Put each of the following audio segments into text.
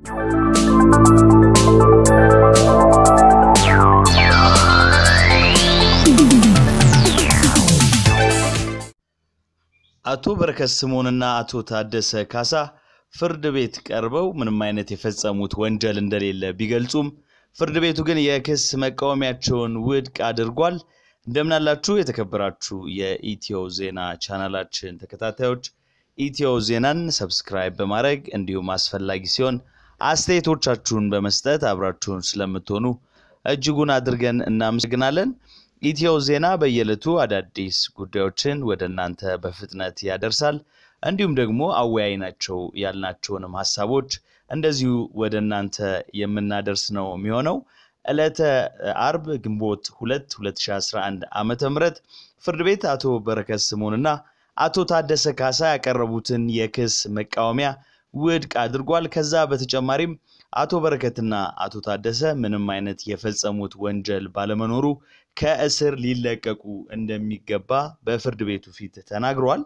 አቶ በረከት ስምኦንና አቶ ታደሰ ካሳ ፍርድ ቤት ቀርበው ምንም አይነት የፈጸሙት ወንጀል እንደሌለ ቢገልጹም ፍርድ ቤቱ ግን የክስ መቃወሚያቸውን ውድቅ አድርጓል። እንደምናላችሁ የተከበራችሁ የኢትዮ ዜና ቻናላችን ተከታታዮች ኢትዮ ዜናን ሰብስክራይብ በማድረግ እንዲሁም አስፈላጊ ሲሆን አስተያየቶቻችሁን በመስጠት አብራችሁን ስለምትሆኑ እጅጉን አድርገን እናመሰግናለን። ኢትዮ ዜና በየዕለቱ አዳዲስ ጉዳዮችን ወደ እናንተ በፍጥነት ያደርሳል። እንዲሁም ደግሞ አወያይ ናቸው ያልናቸውንም ሀሳቦች እንደዚሁ ወደ እናንተ የምናደርስ ነው የሚሆነው። ዕለተ አርብ ግንቦት 2 2011 ዓመተ ምህረት ፍርድ ቤት አቶ በረከት ስምኦንና አቶ ታደሰ ካሳ ያቀረቡትን የክስ መቃወሚያ ውድቅ አድርጓል። ከዛ በተጨማሪም አቶ በረከትና አቶ ታደሰ ምንም አይነት የፈጸሙት ወንጀል ባለመኖሩ ከእስር ሊለቀቁ እንደሚገባ በፍርድ ቤቱ ፊት ተናግረዋል።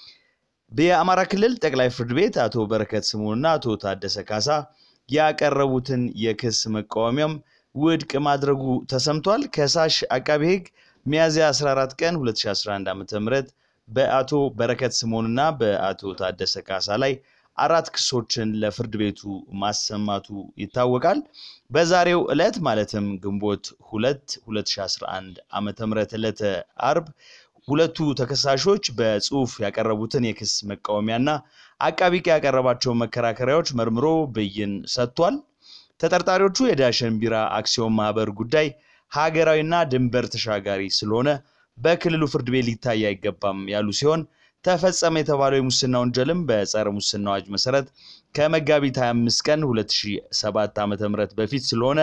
የአማራ ክልል ጠቅላይ ፍርድ ቤት አቶ በረከት ስምኦንና አቶ ታደሰ ካሳ ያቀረቡትን የክስ መቃወሚያም ውድቅ ማድረጉ ተሰምቷል። ከሳሽ አቃቢ ሕግ ሚያዝያ 14 ቀን 2011 ዓ.ም በአቶ በረከት ስምኦንና በአቶ ታደሰ ካሳ ላይ አራት ክሶችን ለፍርድ ቤቱ ማሰማቱ ይታወቃል። በዛሬው ዕለት ማለትም ግንቦት 2 2011 ዓመተ ምህረት ዕለተ አርብ ሁለቱ ተከሳሾች በጽሁፍ ያቀረቡትን የክስ መቃወሚያና አቃቢ ሕግ ያቀረባቸውን መከራከሪያዎች መርምሮ ብይን ሰጥቷል። ተጠርጣሪዎቹ የዳሸን ቢራ አክሲዮን ማህበር ጉዳይ ሀገራዊና ድንበር ተሻጋሪ ስለሆነ በክልሉ ፍርድ ቤት ሊታይ አይገባም ያሉ ሲሆን ተፈጸመ የተባለው የሙስና ወንጀልም በጸረ ሙስና አዋጅ መሰረት ከመጋቢት 25 ቀን 2007 ዓ.ም በፊት ስለሆነ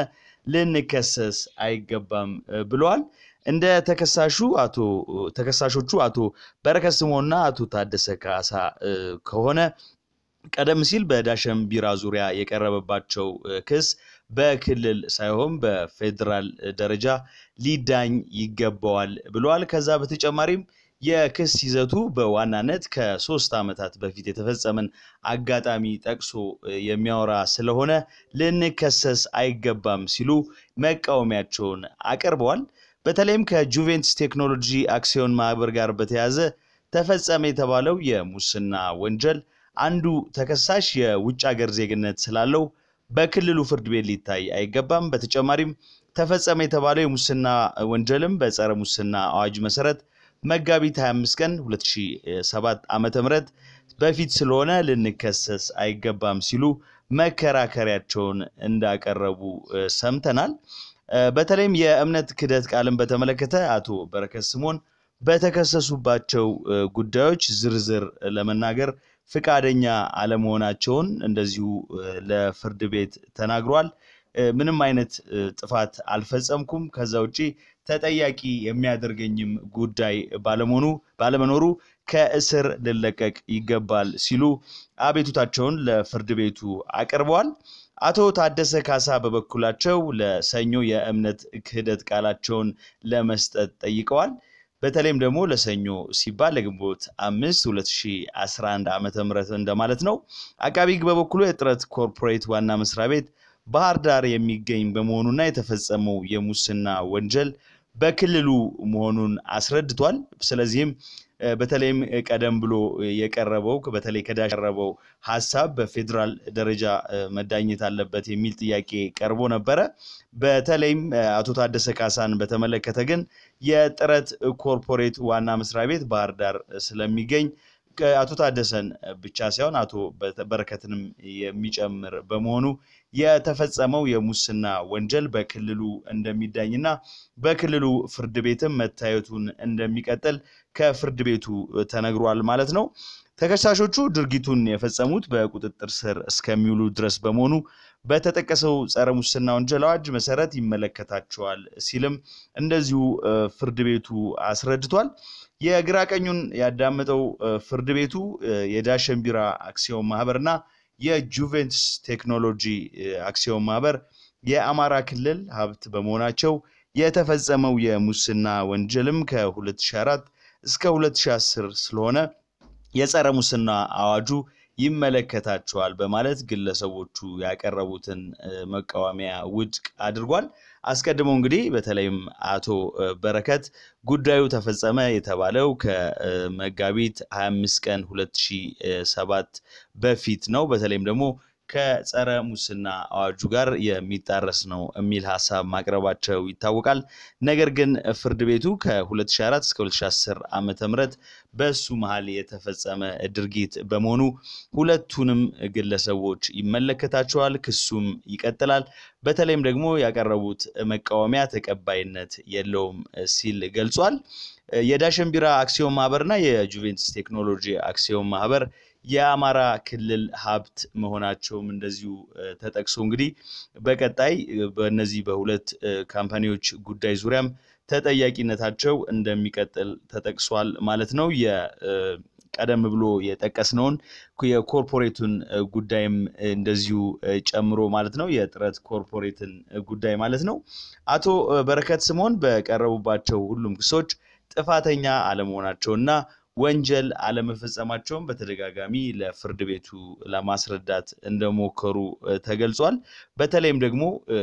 ልንከሰስ አይገባም ብለዋል። እንደ ተከሳሹ አቶ ተከሳሾቹ አቶ በረከት ስምኦንና አቶ ታደሰ ካሳ ከሆነ ቀደም ሲል በዳሸን ቢራ ዙሪያ የቀረበባቸው ክስ በክልል ሳይሆን በፌዴራል ደረጃ ሊዳኝ ይገባዋል ብለዋል። ከዛ በተጨማሪም የክስ ይዘቱ በዋናነት ከሶስት ዓመታት በፊት የተፈጸመን አጋጣሚ ጠቅሶ የሚያወራ ስለሆነ ልንከሰስ አይገባም ሲሉ መቃወሚያቸውን አቅርበዋል። በተለይም ከጁቬንትስ ቴክኖሎጂ አክሲዮን ማህበር ጋር በተያያዘ ተፈጸመ የተባለው የሙስና ወንጀል አንዱ ተከሳሽ የውጭ ሀገር ዜግነት ስላለው በክልሉ ፍርድ ቤት ሊታይ አይገባም። በተጨማሪም ተፈጸመ የተባለው የሙስና ወንጀልም በጸረ ሙስና አዋጅ መሰረት መጋቢት 25 ቀን 2007 ዓመተ ምህረት በፊት ስለሆነ ልንከሰስ አይገባም ሲሉ መከራከሪያቸውን እንዳቀረቡ ሰምተናል። በተለይም የእምነት ክህደት ቃልን በተመለከተ አቶ በረከት ስምኦን በተከሰሱባቸው ጉዳዮች ዝርዝር ለመናገር ፍቃደኛ አለመሆናቸውን እንደዚሁ ለፍርድ ቤት ተናግሯል። ምንም አይነት ጥፋት አልፈጸምኩም፣ ከዛ ውጪ ተጠያቂ የሚያደርገኝም ጉዳይ ባለመሆኑ ባለመኖሩ ከእስር ልለቀቅ ይገባል ሲሉ አቤቱታቸውን ለፍርድ ቤቱ አቅርበዋል። አቶ ታደሰ ካሳ በበኩላቸው ለሰኞ የእምነት ክህደት ቃላቸውን ለመስጠት ጠይቀዋል። በተለይም ደግሞ ለሰኞ ሲባል ለግንቦት አምስት 2011 ዓ ም እንደማለት ነው። አቃቢ ሕግ በበኩሉ የጥረት ኮርፖሬት ዋና መስሪያ ቤት ባህር ዳር የሚገኝ በመሆኑና የተፈጸመው የሙስና ወንጀል በክልሉ መሆኑን አስረድቷል። ስለዚህም በተለይም ቀደም ብሎ የቀረበው በተለይ ከዳሽ የቀረበው ሀሳብ በፌዴራል ደረጃ መዳኘት አለበት የሚል ጥያቄ ቀርቦ ነበረ። በተለይም አቶ ታደሰ ካሳን በተመለከተ ግን የጥረት ኮርፖሬት ዋና መስሪያ ቤት ባህር ዳር ስለሚገኝ አቶ ታደሰን ብቻ ሳይሆን አቶ በረከትንም የሚጨምር በመሆኑ የተፈጸመው የሙስና ወንጀል በክልሉ እንደሚዳኝና በክልሉ ፍርድ ቤትም መታየቱን እንደሚቀጥል ከፍርድ ቤቱ ተነግሯል ማለት ነው። ተከሳሾቹ ድርጊቱን የፈጸሙት በቁጥጥር ስር እስከሚውሉ ድረስ በመሆኑ በተጠቀሰው ጸረ ሙስና ወንጀል አዋጅ መሰረት ይመለከታቸዋል ሲልም እንደዚሁ ፍርድ ቤቱ አስረድቷል። የግራ ቀኙን ያዳመጠው ፍርድ ቤቱ የዳሸን ቢራ አክሲዮን ማህበርና የጁቬንትስ ቴክኖሎጂ አክሲዮን ማህበር የአማራ ክልል ሀብት በመሆናቸው የተፈጸመው የሙስና ወንጀልም ከ2004 እስከ 2010 ስለሆነ የጸረ ሙስና አዋጁ ይመለከታቸዋል በማለት ግለሰቦቹ ያቀረቡትን መቃወሚያ ውድቅ አድርጓል። አስቀድሞ እንግዲህ በተለይም አቶ በረከት ጉዳዩ ተፈጸመ የተባለው ከመጋቢት 25 ቀን 2007 በፊት ነው። በተለይም ደግሞ ከጸረ ሙስና አዋጁ ጋር የሚጣረስ ነው የሚል ሀሳብ ማቅረባቸው ይታወቃል። ነገር ግን ፍርድ ቤቱ ከ2004 እስከ 2010 ዓመተ ምህረት በሱ መሀል የተፈጸመ ድርጊት በመሆኑ ሁለቱንም ግለሰቦች ይመለከታቸዋል። ክሱም ይቀጥላል። በተለይም ደግሞ ያቀረቡት መቃወሚያ ተቀባይነት የለውም ሲል ገልጿል። የዳሽን ቢራ አክሲዮን ማህበርና የጁቬንትስ ቴክኖሎጂ አክሲዮን ማህበር የአማራ ክልል ሀብት መሆናቸውም እንደዚሁ ተጠቅሶ እንግዲህ በቀጣይ በእነዚህ በሁለት ካምፓኒዎች ጉዳይ ዙሪያም ተጠያቂነታቸው እንደሚቀጥል ተጠቅሷል ማለት ነው። ቀደም ብሎ የጠቀስነውን የኮርፖሬቱን ጉዳይም እንደዚሁ ጨምሮ ማለት ነው። የጥረት ኮርፖሬትን ጉዳይ ማለት ነው። አቶ በረከት ስምኦን በቀረቡባቸው ሁሉም ክሶች ጥፋተኛ አለመሆናቸውና ወንጀል አለመፈጸማቸውን በተደጋጋሚ ለፍርድ ቤቱ ለማስረዳት እንደሞከሩ ተገልጿል። በተለይም ደግሞ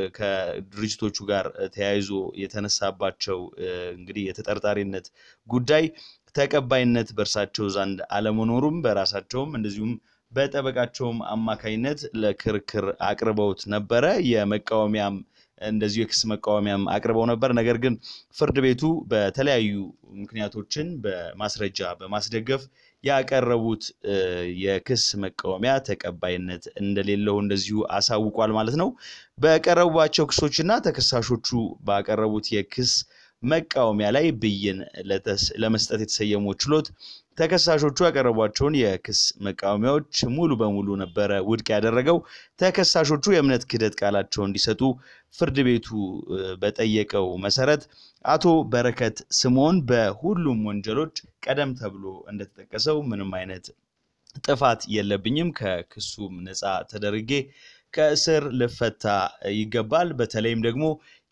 ከድርጅቶቹ ጋር ተያይዞ የተነሳባቸው እንግዲህ የተጠርጣሪነት ጉዳይ ተቀባይነት በእርሳቸው ዘንድ አለመኖሩም በራሳቸውም እንደዚሁም በጠበቃቸውም አማካኝነት ለክርክር አቅርበውት ነበረ። የመቃወሚያም እንደዚሁ የክስ መቃወሚያም አቅርበው ነበር። ነገር ግን ፍርድ ቤቱ በተለያዩ ምክንያቶችን በማስረጃ በማስደገፍ ያቀረቡት የክስ መቃወሚያ ተቀባይነት እንደሌለው እንደዚሁ አሳውቋል ማለት ነው። በቀረቡባቸው ክሶችና ተከሳሾቹ ባቀረቡት የክስ መቃወሚያ ላይ ብይን ለመስጠት የተሰየመው ችሎት ተከሳሾቹ ያቀረቧቸውን የክስ መቃወሚያዎች ሙሉ በሙሉ ነበረ ውድቅ ያደረገው። ተከሳሾቹ የእምነት ክህደት ቃላቸው እንዲሰጡ ፍርድ ቤቱ በጠየቀው መሰረት አቶ በረከት ስምኦን በሁሉም ወንጀሎች ቀደም ተብሎ እንደተጠቀሰው ምንም አይነት ጥፋት የለብኝም፣ ከክሱም ነፃ ተደርጌ ከእስር ልፈታ ይገባል። በተለይም ደግሞ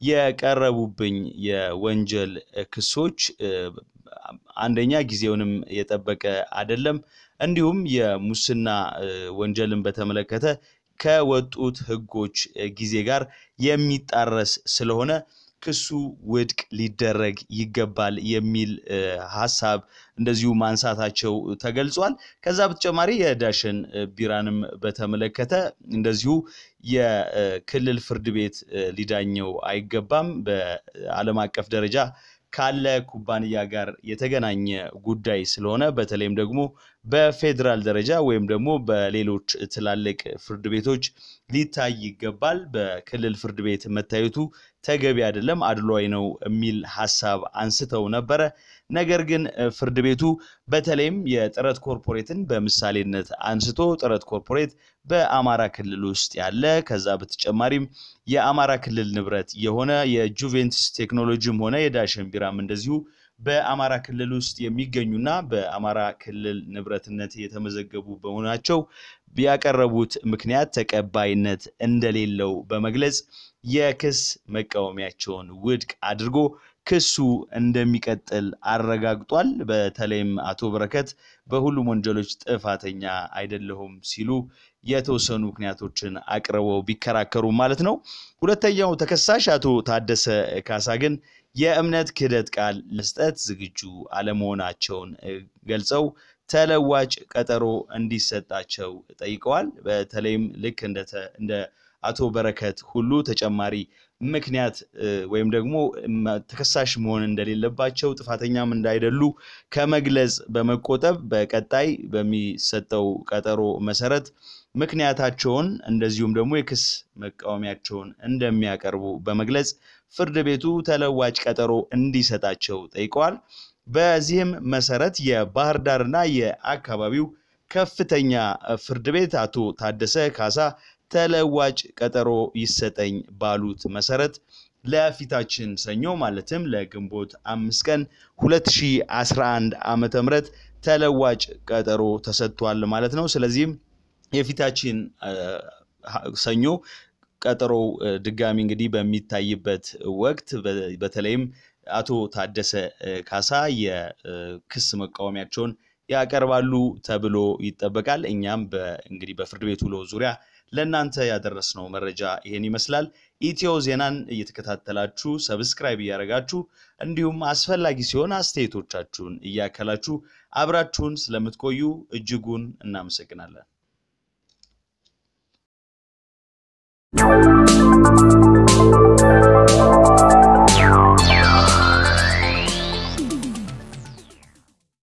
የቀረቡብኝ የወንጀል ክሶች አንደኛ ጊዜውንም የጠበቀ አይደለም፣ እንዲሁም የሙስና ወንጀልን በተመለከተ ከወጡት ሕጎች ጊዜ ጋር የሚጣረስ ስለሆነ ክሱ ውድቅ ሊደረግ ይገባል የሚል ሀሳብ እንደዚሁ ማንሳታቸው ተገልጿል። ከዛ በተጨማሪ የዳሽን ቢራንም በተመለከተ እንደዚሁ የክልል ፍርድ ቤት ሊዳኘው አይገባም በዓለም አቀፍ ደረጃ ካለ ኩባንያ ጋር የተገናኘ ጉዳይ ስለሆነ በተለይም ደግሞ በፌዴራል ደረጃ ወይም ደግሞ በሌሎች ትላልቅ ፍርድ ቤቶች ሊታይ ይገባል። በክልል ፍርድ ቤት መታየቱ ተገቢ አይደለም፣ አድሏዊ ነው የሚል ሀሳብ አንስተው ነበረ። ነገር ግን ፍርድ ቤቱ በተለይም የጥረት ኮርፖሬትን በምሳሌነት አንስቶ ጥረት ኮርፖሬት በአማራ ክልል ውስጥ ያለ ከዛ በተጨማሪም የአማራ ክልል ንብረት የሆነ የጁቬንትስ ቴክኖሎጂም ሆነ የዳሽን ቢራም እንደዚሁ በአማራ ክልል ውስጥ የሚገኙና በአማራ ክልል ንብረትነት የተመዘገቡ በመሆናቸው ያቀረቡት ምክንያት ተቀባይነት እንደሌለው በመግለጽ የክስ መቃወሚያቸውን ውድቅ አድርጎ ክሱ እንደሚቀጥል አረጋግጧል። በተለይም አቶ በረከት በሁሉም ወንጀሎች ጥፋተኛ አይደለሁም ሲሉ የተወሰኑ ምክንያቶችን አቅርበው ቢከራከሩ ማለት ነው። ሁለተኛው ተከሳሽ አቶ ታደሰ ካሳ ግን የእምነት ክህደት ቃል መስጠት ዝግጁ አለመሆናቸውን ገልጸው ተለዋጭ ቀጠሮ እንዲሰጣቸው ጠይቀዋል። በተለይም ልክ እንደ አቶ በረከት ሁሉ ተጨማሪ ምክንያት ወይም ደግሞ ተከሳሽ መሆን እንደሌለባቸው ጥፋተኛም እንዳይደሉ ከመግለጽ በመቆጠብ በቀጣይ በሚሰጠው ቀጠሮ መሰረት ምክንያታቸውን እንደዚሁም ደግሞ የክስ መቃወሚያቸውን እንደሚያቀርቡ በመግለጽ ፍርድ ቤቱ ተለዋጭ ቀጠሮ እንዲሰጣቸው ጠይቀዋል። በዚህም መሰረት የባህር ዳርና የአካባቢው ከፍተኛ ፍርድ ቤት አቶ ታደሰ ካሳ ተለዋጭ ቀጠሮ ይሰጠኝ ባሉት መሰረት ለፊታችን ሰኞ ማለትም ለግንቦት አምስት ቀን 2011 ዓመተ ምህረት ተለዋጭ ቀጠሮ ተሰጥቷል ማለት ነው። ስለዚህም የፊታችን ሰኞ ቀጠሮው ድጋሚ እንግዲህ በሚታይበት ወቅት በተለይም አቶ ታደሰ ካሳ የክስ መቃወሚያቸውን ያቀርባሉ ተብሎ ይጠበቃል። እኛም እንግዲህ በፍርድ ቤት ውሎ ዙሪያ ለእናንተ ያደረስነው መረጃ ይሄን ይመስላል። ኢትዮ ዜናን እየተከታተላችሁ ሰብስክራይብ እያደረጋችሁ እንዲሁም አስፈላጊ ሲሆን አስተያየቶቻችሁን እያከላችሁ አብራችሁን ስለምትቆዩ እጅጉን እናመሰግናለን።